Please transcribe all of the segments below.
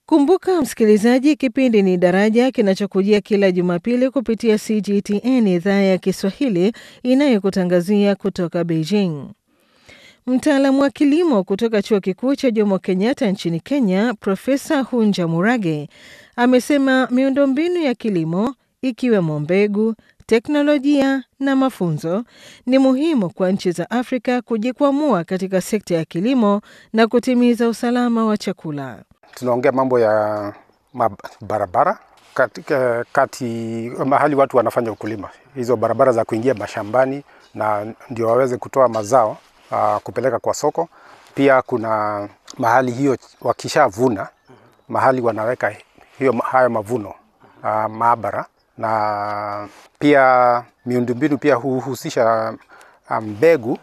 Kumbuka msikilizaji, kipindi ni Daraja kinachokujia kila Jumapili kupitia CGTN idhaa ya Kiswahili inayokutangazia kutoka Beijing. Mtaalamu wa kilimo kutoka chuo kikuu cha Jomo Kenyatta nchini Kenya, Profesa Hunja Murage amesema miundombinu ya kilimo ikiwemo mbegu, teknolojia na mafunzo ni muhimu kwa nchi za Afrika kujikwamua katika sekta ya kilimo na kutimiza usalama wa chakula. Tunaongea mambo ya barabara katika kati mahali watu wanafanya ukulima, hizo barabara za kuingia mashambani na ndio waweze kutoa mazao uh, kupeleka kwa soko. Pia kuna mahali hiyo wakishavuna, mahali wanaweka hiyo hayo mavuno uh, maabara na pia miundombinu pia huhusisha mbegu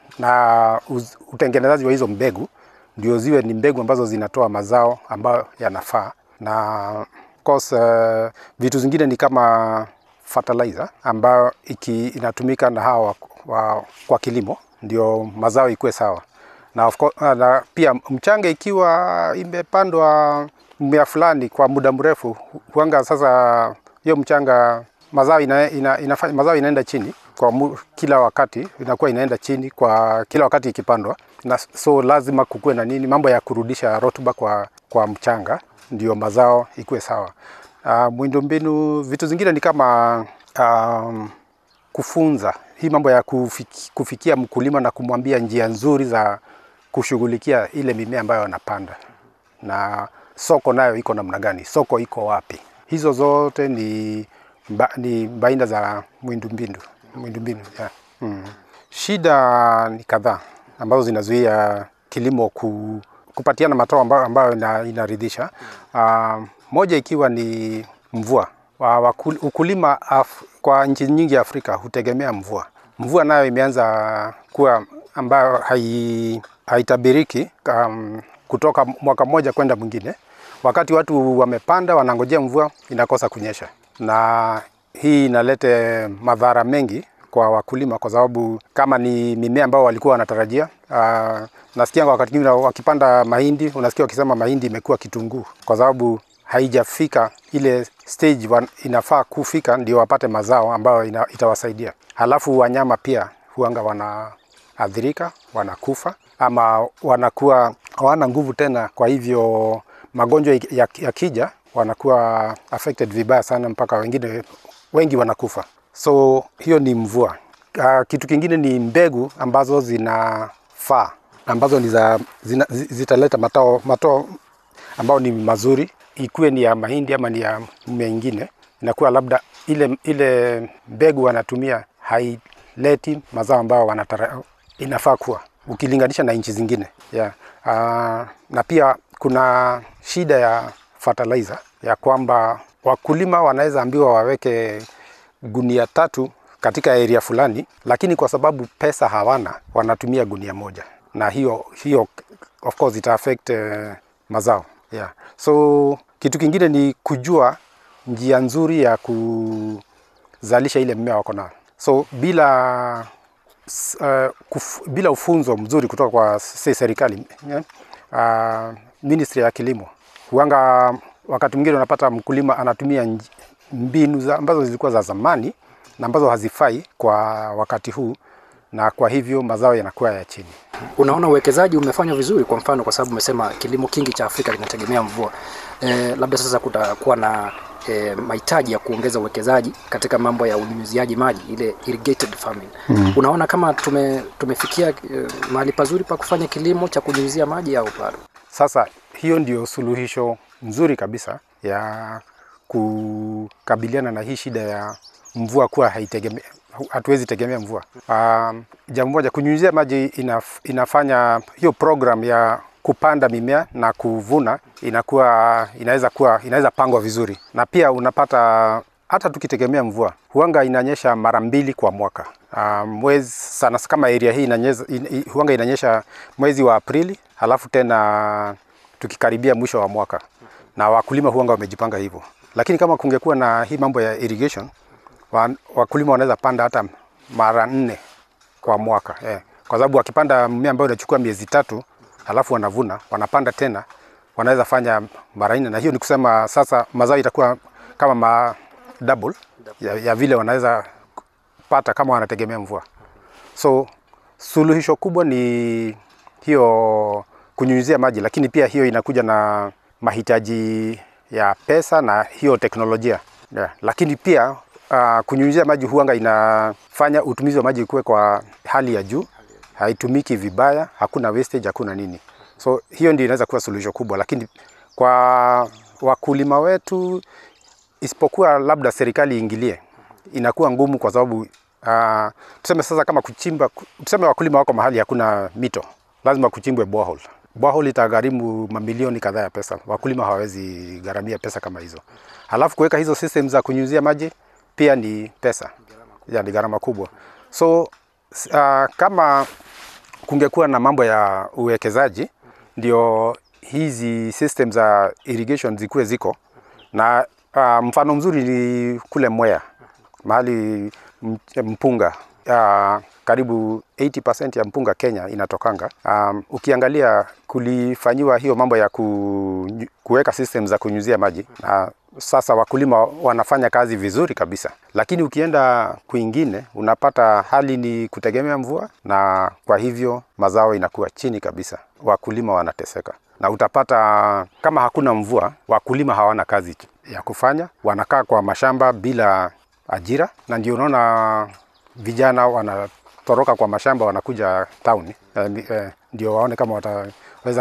na utengenezaji wa hizo mbegu ndio ziwe ni mbegu ambazo zinatoa mazao ambayo yanafaa, na of course uh, vitu zingine ni kama fertilizer ambayo iki, inatumika na hawa wa, kwa kilimo ndio mazao ikuwe sawa na, of course, na pia mchanga ikiwa imepandwa mmea fulani kwa muda mrefu huanga sasa hiyo mchanga mazao ina, ina, ina, mazao inaenda chini kwa mu, kila wakati inakuwa inaenda chini kwa kila wakati ikipandwa na so lazima kukuwe na nini mambo ya kurudisha rotuba kwa, kwa mchanga ndio mazao ikuwe sawa. Uh, miundombinu vitu zingine ni kama um, kufunza hii mambo ya kufiki, kufikia mkulima na kumwambia njia nzuri za kushughulikia ile mimea ambayo anapanda na soko nayo iko namna gani, soko iko wapi. Hizo zote ni, mba, ni baina za miundombinu miundombinu yeah. mm. Shida ni kadhaa ambazo zinazuia kilimo ku, kupatiana matao ambayo, ambayo inaridhisha. Uh, moja ikiwa ni mvua. Uh, ukulima af, kwa nchi nyingi ya Afrika hutegemea mvua. Mvua nayo imeanza kuwa ambayo hai, haitabiriki um, kutoka mwaka mmoja kwenda mwingine. Wakati watu wamepanda wanangojea mvua inakosa kunyesha, na hii inalete madhara mengi kwa wakulima kwa sababu kama ni mimea ambao walikuwa wanatarajia. Uh, nasikia wakati mwingine wakipanda mahindi, unasikia wakisema mahindi imekuwa kitunguu kwa sababu haijafika ile stage wan, inafaa kufika ndio wapate mazao ambayo ina, itawasaidia. Halafu wanyama pia huanga wanaathirika, wanakufa ama wanakuwa hawana nguvu tena, kwa hivyo magonjwa yakija ya wanakuwa affected vibaya sana, mpaka wengine wengi wanakufa. So hiyo ni mvua. Uh, kitu kingine ni mbegu ambazo zinafaa ambazo ni za, zina, zitaleta matao, matao ambao ni mazuri, ikuwe ni ya mahindi ama ni ya mmea ingine, inakuwa labda ile, ile mbegu wanatumia haileti mazao ambayo wanatara, inafaa kuwa ukilinganisha na nchi zingine yeah. Uh, na pia kuna shida ya fertilizer ya kwamba wakulima wanaweza ambiwa waweke gunia tatu katika area fulani, lakini kwa sababu pesa hawana wanatumia gunia moja, na hiyo hiyo of course ita affect uh, mazao yeah. So kitu kingine ni kujua njia nzuri ya kuzalisha ile mmea wako nayo. So bila uh, kuf, bila ufunzo mzuri kutoka kwa serikali yeah, uh, ministry ya kilimo huanga wakati mwingine unapata mkulima anatumia mbinu za, ambazo zilikuwa za zamani na ambazo hazifai kwa wakati huu, na kwa hivyo mazao yanakuwa ya chini. Unaona uwekezaji umefanywa vizuri, kwa mfano, kwa sababu umesema kilimo kingi cha Afrika kinategemea mvua. E, labda sasa kutakuwa na e, mahitaji ya kuongeza uwekezaji katika mambo ya unyunyiziaji maji, ile irrigated farming. Mm. Unaona kama tume, tumefikia e, mahali pazuri pa kufanya kilimo cha kunyunyizia maji au bado? Sasa hiyo ndio suluhisho nzuri kabisa ya kukabiliana na hii shida ya mvua kuwa haitegemea, hatuwezi tegemea mvua. Um, jambo moja, kunyunyizia maji inaf, inafanya hiyo program ya kupanda mimea na kuvuna inakuwa inaweza kuwa inaweza pangwa vizuri, na pia unapata hata tukitegemea mvua huanga inanyesha mara mbili kwa mwaka. Uh, mwezi sana kama area hii inanyesha, in, huanga inanyesha mwezi wa Aprili, halafu tena tukikaribia mwisho wa mwaka, na wakulima huanga wamejipanga hivyo lakini kama kungekuwa na hii mambo ya irrigation wakulima wanaweza panda hata mara nne kwa mwaka eh. Kwa sababu wakipanda mmea ambao unachukua miezi tatu halafu wanavuna wanapanda tena wanaweza fanya mara nne, na hiyo ni kusema sasa mazao itakuwa kama ma double ya, ya vile wanaweza pata kama wanategemea mvua. So suluhisho kubwa ni hiyo kunyunyizia maji, lakini pia hiyo inakuja na mahitaji ya pesa na hiyo teknolojia yeah. Lakini pia uh, kunyunyizia maji huanga inafanya utumizi wa maji kuwe kwa hali ya juu, haitumiki vibaya, hakuna wastage, hakuna nini. So hiyo ndio inaweza kuwa suluhisho kubwa, lakini kwa wakulima wetu, isipokuwa labda serikali iingilie, inakuwa ngumu kwa sababu uh, tuseme sasa kama kuchimba, tuseme wakulima wako mahali hakuna mito, lazima kuchimbwe borehole. Borehole itagharimu mamilioni kadhaa ya pesa, wakulima hawawezi gharamia pesa kama hizo. Halafu kuweka hizo system za kunyunyizia maji pia ni pesa, ya ni gharama kubwa. So uh, kama kungekuwa na mambo ya uwekezaji ndio hizi system za irrigation zikuwe ziko na uh, mfano mzuri ni kule Mwea mahali mpunga uh, karibu 80% ya mpunga Kenya inatokanga. Um, ukiangalia kulifanyiwa hiyo mambo ya ku, kuweka system za kunyunyizia maji na sasa wakulima wanafanya kazi vizuri kabisa, lakini ukienda kwingine unapata hali ni kutegemea mvua, na kwa hivyo mazao inakuwa chini kabisa, wakulima wanateseka, na utapata kama hakuna mvua, wakulima hawana kazi ya kufanya, wanakaa kwa mashamba bila ajira, na ndio unaona vijana wanatoroka kwa mashamba wanakuja town eh, eh, ndio waone kama wataweza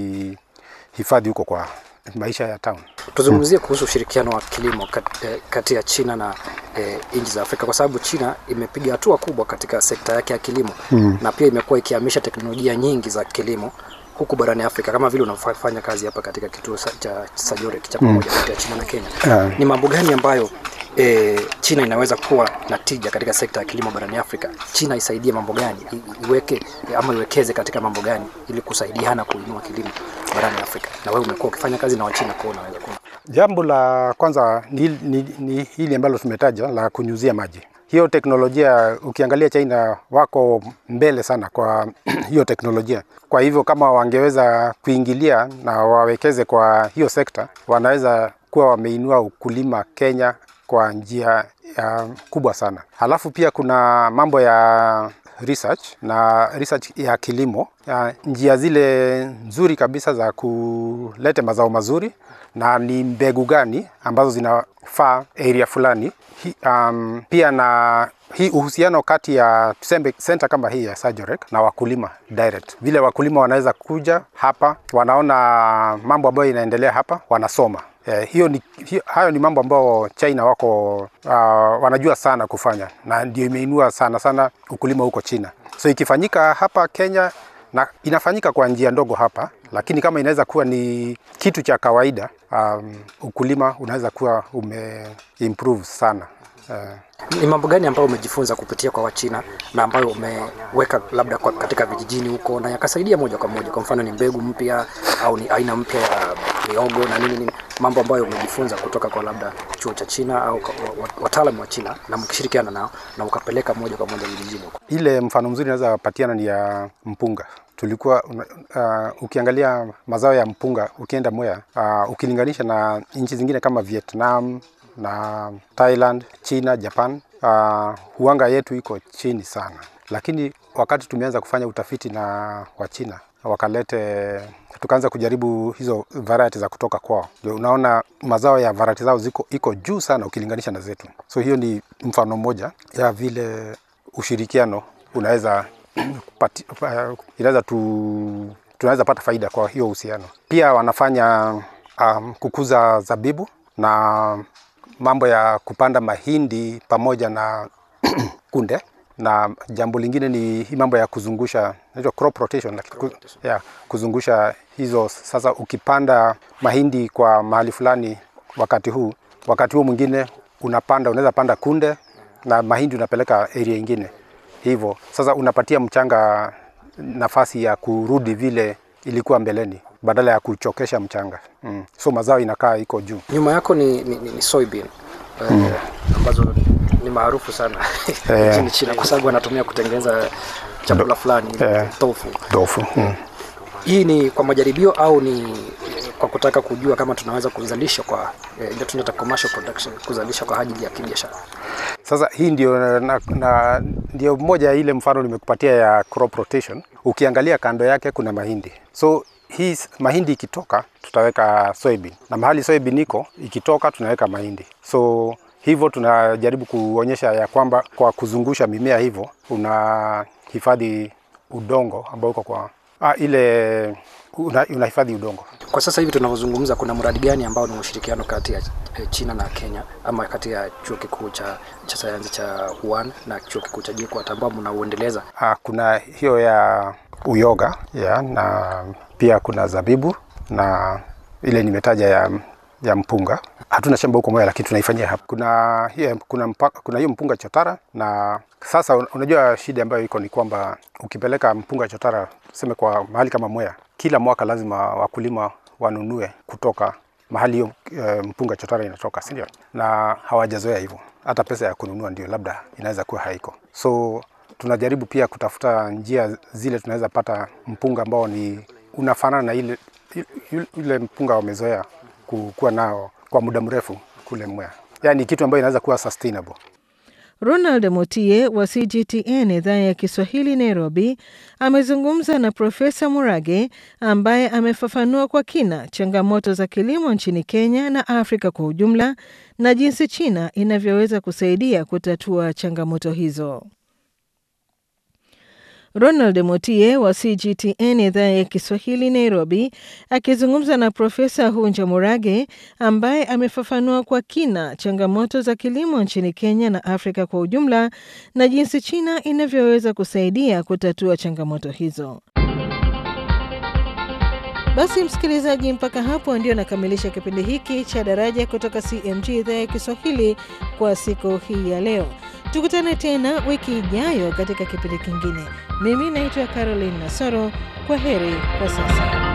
kujihifadhi huko kwa maisha ya town. Tuzungumzie kuhusu ushirikiano wa kilimo kati, eh, kati ya China na eh, nchi za Afrika kwa sababu China imepiga hatua kubwa katika sekta yake ya kilimo mm. na pia imekuwa ikihamisha teknolojia nyingi za kilimo huku barani Afrika kama vile unafanya kazi hapa katika kituo cha Sajorek cha pamoja kati ya China na Kenya. Yeah. Ni mambo gani ambayo e, China inaweza kuwa na tija katika sekta ya kilimo barani Afrika? China isaidie mambo gani, I, iweke ama iwekeze katika mambo gani ili kusaidiana kuinua kilimo barani Afrika? Na wewe umekuwa ukifanya kazi na Wachina, kwa unaweza kuwa Jambo la kwanza ni, ni, ni hili ambalo tumetaja la kunyuzia maji. Hiyo teknolojia ukiangalia China wako mbele sana kwa hiyo teknolojia. Kwa hivyo kama wangeweza kuingilia na wawekeze kwa hiyo sekta, wanaweza kuwa wameinua ukulima Kenya kwa njia ya kubwa sana. Halafu pia kuna mambo ya research na research ya kilimo ya njia zile nzuri kabisa za kuleta mazao mazuri na ni mbegu gani ambazo zinafaa area fulani. Hi, um, pia na hii uhusiano kati ya tuseme center kama hii ya Sajorek na wakulima direct, vile wakulima wanaweza kuja hapa, wanaona mambo ambayo inaendelea hapa, wanasoma Eh, hiyo ni, hiyo, hayo ni mambo ambayo China wako uh, wanajua sana kufanya na ndio imeinua sana sana ukulima huko China. So ikifanyika hapa Kenya na inafanyika kwa njia ndogo hapa, lakini kama inaweza kuwa ni kitu cha kawaida um, ukulima unaweza kuwa ume improve sana uh, ni mambo gani ambayo umejifunza kupitia kwa Wachina na ambayo umeweka labda kwa katika vijijini huko na yakasaidia moja kwa moja? Kwa mfano ni mbegu mpya au ni aina mpya ya miogo na nini nini, mambo ambayo umejifunza kutoka kwa labda chuo cha China au wataalamu wa China na mkishirikiana nao na ukapeleka moja kwa moja vijijini huko. Ile mfano mzuri naweza patiana ni ya mpunga tulikuwa uh, ukiangalia mazao ya mpunga ukienda Mwea uh, ukilinganisha na nchi zingine kama Vietnam na Thailand, China, Japan uh, huanga yetu iko chini sana, lakini wakati tumeanza kufanya utafiti na Wachina wakalete, tukaanza kujaribu hizo variety za kutoka kwao, ndio unaona mazao ya variety zao ziko iko juu sana ukilinganisha na zetu. So hiyo ni mfano mmoja ya vile ushirikiano unaweza pati, inaweza tu, tunaweza pata faida kwa hiyo uhusiano. Pia wanafanya um, kukuza zabibu na mambo ya kupanda mahindi pamoja na kunde na jambo lingine ni hii mambo ya kuzungusha inaitwa crop rotation, ku, ya, kuzungusha hizo. Sasa ukipanda mahindi kwa mahali fulani wakati huu, wakati huo mwingine unapanda, unaweza panda kunde na mahindi unapeleka area ingine hivyo. Sasa unapatia mchanga nafasi ya kurudi vile ilikuwa mbeleni badala ya kuchokesha mchanga mm. So mazao inakaa iko juu. Nyuma yako ni, ni, ni, ni soybean mm. eh, ambazo ni maarufu sana nchini China kwa sababu wanatumia kutengeneza chakula fulani Eh. tofu. Tofu mm. Hii ni kwa majaribio au ni kwa kutaka kujua kama tunaweza kuzalisha kwa eh, ile tunaita commercial production, kuzalisha kwa ajili ya kibiashara. Sasa hii ndio, na, na, ndio moja ya ile mfano nimekupatia ya crop rotation. Ukiangalia kando yake kuna mahindi, so hii s- mahindi ikitoka tutaweka soybean, na mahali soybean iko ikitoka tunaweka mahindi. So hivyo tunajaribu kuonyesha ya kwamba kwa kuzungusha mimea hivyo unahifadhi udongo ambao uko kwa ah, ile una- unahifadhi udongo. Kwa sasa hivi tunavyozungumza, kuna mradi gani ambao ni ushirikiano kati ya eh, China na Kenya ama kati ya chuo kikuu cha, cha sayansi cha Wuhan na chuo kikuu cha JKUAT ambao mnauendeleza? Ah, kuna hiyo ya uyoga ya, na pia kuna zabibu na ile nimetaja ya, ya mpunga. Hatuna shamba huko Mwea, lakini tunaifanyia hapa. Kuna hiyo, kuna, mpaka, kuna hiyo mpunga chotara, na sasa un- unajua shida ambayo iko ni kwamba ukipeleka mpunga chotara tuseme kwa mahali kama Mwea, kila mwaka lazima wakulima wanunue kutoka mahali hiyo e, mpunga chotara inatoka, si ndio? Na hawajazoea hivyo, hata pesa ya kununua ndio labda inaweza kuwa haiko, so tunajaribu pia kutafuta njia zile tunaweza pata mpunga ambao ni unafanana na ile ile- ile mpunga wamezoea ku- kuwa nao kwa muda mrefu kule Mwea, yaani kitu ambayo inaweza kuwa sustainable. Ronald Mutie wa CGTN idhaa ya Kiswahili Nairobi amezungumza na Profesa Murage ambaye amefafanua kwa kina changamoto za kilimo nchini Kenya na Afrika kwa ujumla na jinsi China inavyoweza kusaidia kutatua changamoto hizo. Ronald Mutie wa CGTN idhaa ya Kiswahili Nairobi akizungumza na Profesa Hunja Murage ambaye amefafanua kwa kina changamoto za kilimo nchini Kenya na Afrika kwa ujumla na jinsi China inavyoweza kusaidia kutatua changamoto hizo. Basi msikilizaji, mpaka hapo ndio nakamilisha kipindi hiki cha Daraja kutoka CMG idhaa ya Kiswahili kwa siku hii ya leo. Tukutane tena wiki ijayo katika kipindi kingine. Mimi naitwa Caroline Nasoro. Kwa heri kwa sasa.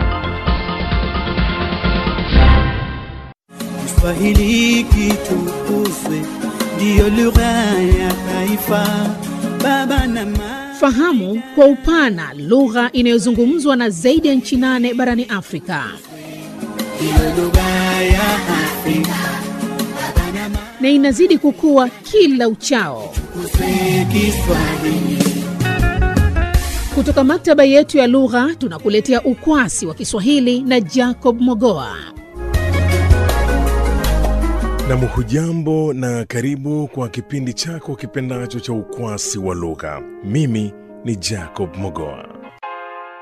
Kiswahili kitukuzwe, ndiyo lugha ya taifa. Baba na mama, Fahamu kwa upana lugha inayozungumzwa na zaidi ya nchi nane barani Afrika. ndiyo lugha ya Afrika. Baba na mama, na inazidi kukua kila uchao. tukuzwe Kiswahili. Kutoka maktaba yetu ya lugha tunakuletea ukwasi wa Kiswahili na Jacob Mogoa. Nam, hujambo na karibu kwa kipindi chako kipendacho cha ukwasi wa lugha. Mimi ni Jacob Mogoa.